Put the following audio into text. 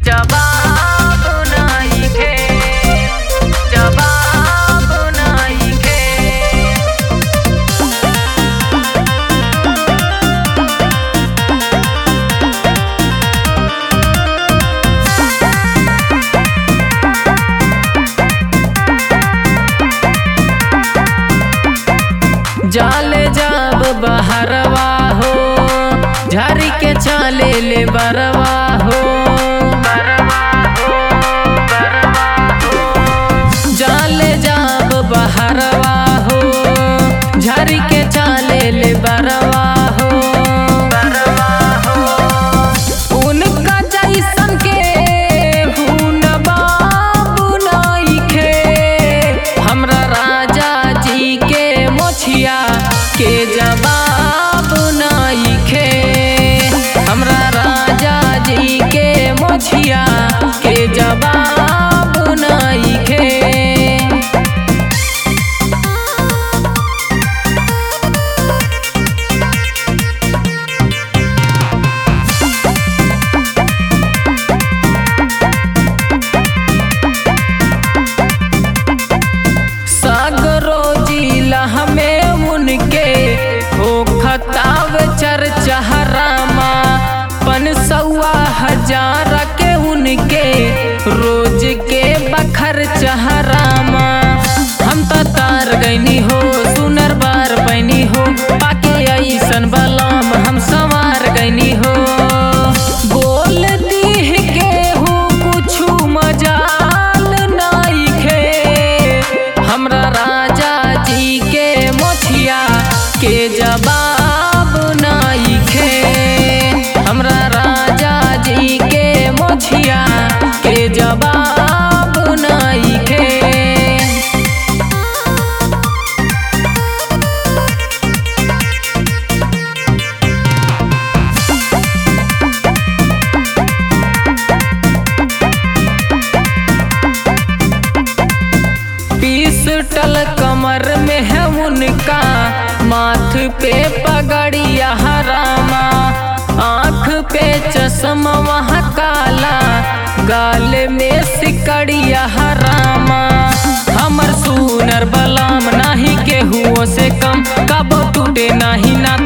जवाब नइखे जवाब नइखे जाले जाब बहरवा हो झरी के चाले ले बरवा हो जाले जाब बहरवा हो झरी के चाले ले बरवा हो उनका जैसन के हुन बाबू नइखे हमरा राजा जी के मोछिया के जवाब नइखे हमरा राजा जी के मोछिया के जवाब नइखे सागरो जिला हमें उनके हो खताब चर्चा रामा पन सौआ हजार के उनके रोज के बखर चहरामा हम तो तार गईनी हो सुनर बार पैनी हो पाके ऐसन बलाम हम संवार गईनी हो बोल दीह के हूँ कुछु मजाल नइखे हमरा राजा जी के मोछिया के जवाब नइखे हमरा राजा जी के मोछिया के जवाब नइखे पिस्टल कमर में है उनका माथ पे पगड़िया हरामा आँख पे चश्मा वहाँ काला गाल में सिकड़िया हरामा हमर सुनर बलाम नाही के हुओ से कम कबो टूटे नाही ना